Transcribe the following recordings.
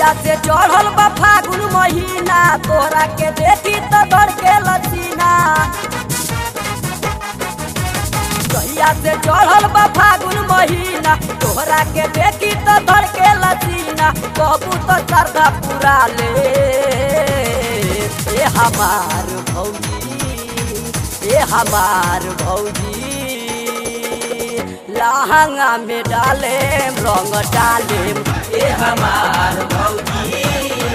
कहिया से चढ़ल बा फागुन महीना तोहरा के देखी तो धड़ के लसीना कहिया से चढ़ल बा फागुन महीना तोहरा के देखी तो धड़ के लसीना कहबू तो श्रद्धा पूरा ले ए हमार भौजी ए हमार भौजी लहंगा में डाले रंग डाले ए हमार भौजी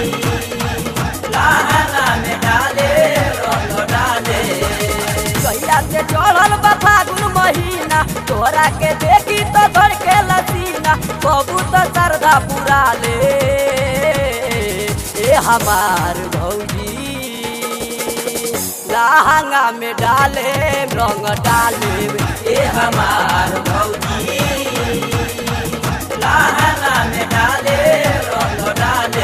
लहंगा में डाले रंग डाले कहिया से चढ़ल बा फागुन महीना तोहरा के देखी तो धड़ के लसीना बबू तो श्रद्धा पूरा ले ए हमार भौजी लहंगा में डाले रंग डाले ए हमार भौजी लहंगा में डाले रंग डाले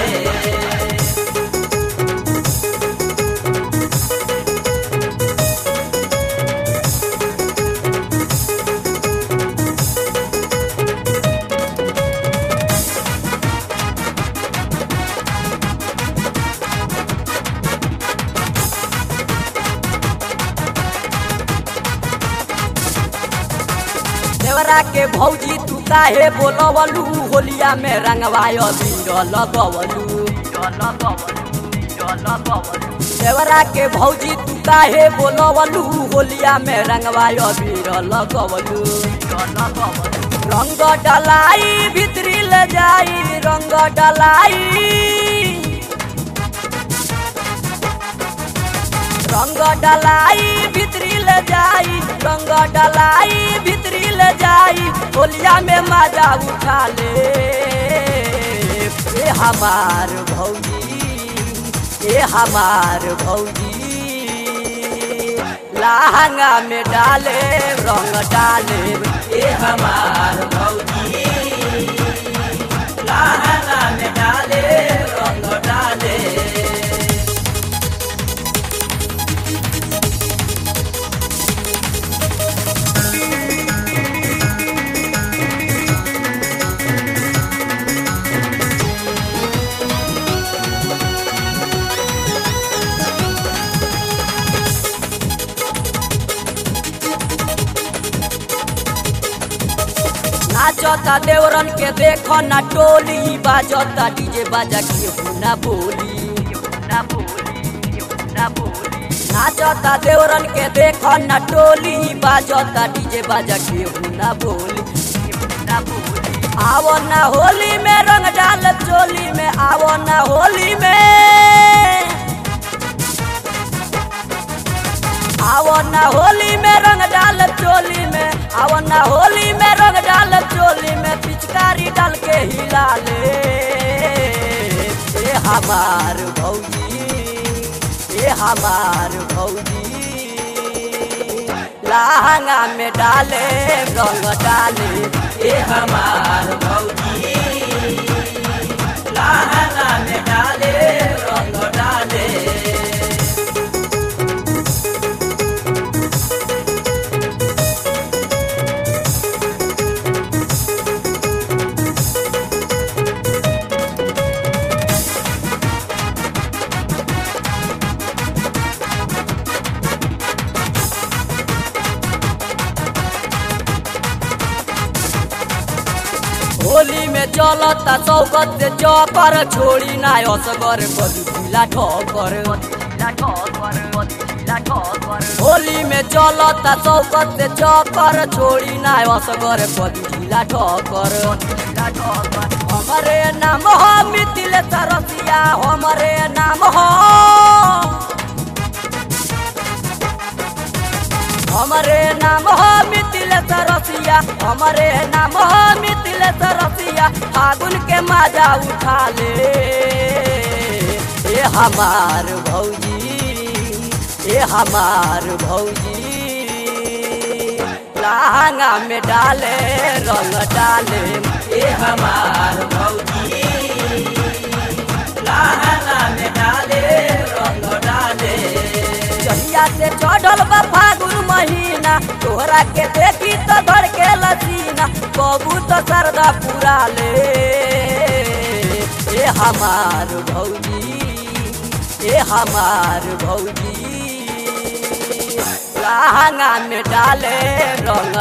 देवरा के भौजी तू काहे बोलवलू होलिया में रंगवाय बीर लगवलू देवरा के भौजी तू काहे बोलवलू होलिया में रंगवाय बीर लगवलू रंग डलाई भितरी ले जाई रंग डलाई रंग डलाई भितरी ले जाई रंग डलाई भितरी ले जाई होलिया में मजा उठा ले ए हमार भौजी ए हमार भौजी लहंगा में डाले रंग डाले ए हमार भौजी लहंगा में डाले रंग डाले नाचता देवरन के देखो ना टोली बाजता डीजे बाजा के ना बोली नाचता देवरन के देखो ना टोली बाजता डीजे बाजा के ना बोली आवो ना होली में रंग डाल चोली में आवो ना होली में आवो ना होली में रंग डाल चोली में आवो ना होली में रंग डाल चोली में पिचकारी डाल के हिला ले ए हमार भौजी ए हमार भौजी लहंगा में डाले रंग डाले ए हमार भौजी लहंगा में डाले रंग डाले होली में चलता चौकत से चौकर छोड़ी ना असगर कभी ढीला ठोकर होली में चलता चौकत से चौकर छोड़ी ना असगर कभी ढीला ठोकर हमारे नाम हो मिथिल सरसिया हमारे नाम हो हमारे नाम हो मिथिल सरसिया हमारे नाम हो मिथिल सरसिया फागुन के मजा उठा ले ए हमार भौजी ए हमार भौजी लहंगा में डाले रंग डाले ए हमार भौजी लहंगा में डाले रंग डाले जहिया से चढ़ल बा फागुन महीना तोहरा के देखी तो धड़ के लसीना कबू तो सरदा पूरा ले ए ए हमार भौजी ए हमार भौजी लहंगा में डाले रंग